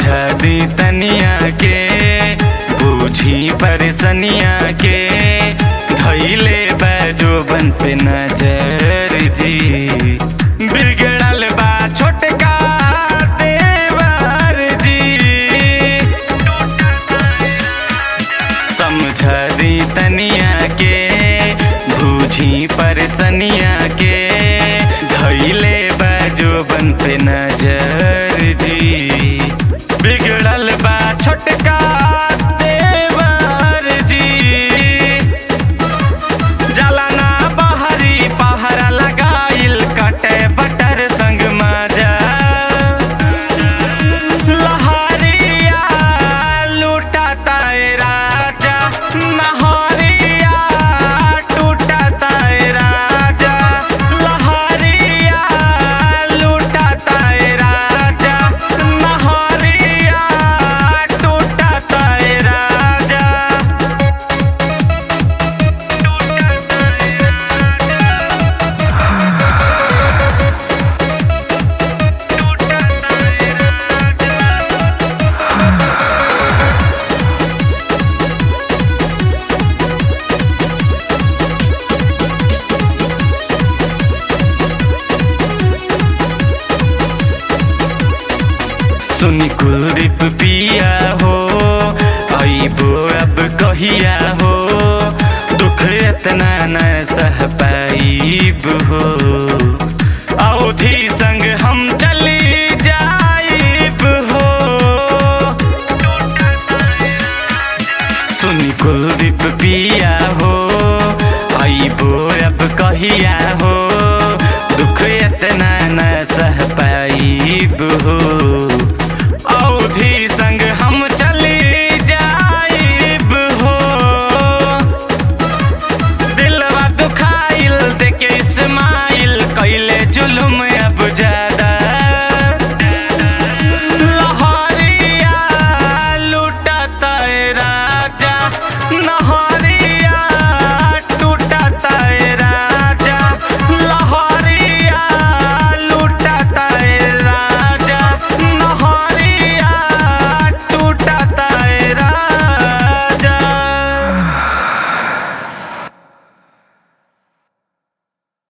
समझा दी तनिया के बूझी परेशनिया के धैले बैजो बन पे नजर जी बिगड़ल बा छोटका देवर जी समझा दी तनिया के बूझी परेशनिया के धैले बाजो बन पे नजर जी बिगड़ल बा छोटका देवर जी जलाना बहरी पहरा लगाइल कटे बटर संग मजा लहरिया लूटाता ए राजा नहरिया टूटाता ए राजा लहरिया लूटाता ए राजा नहरिया टूटाता ए राजा सुनी कुलदीप पिया हो अबो अब कहिया हो दुख इतना न सह पाइब हो अवधि संग हम चल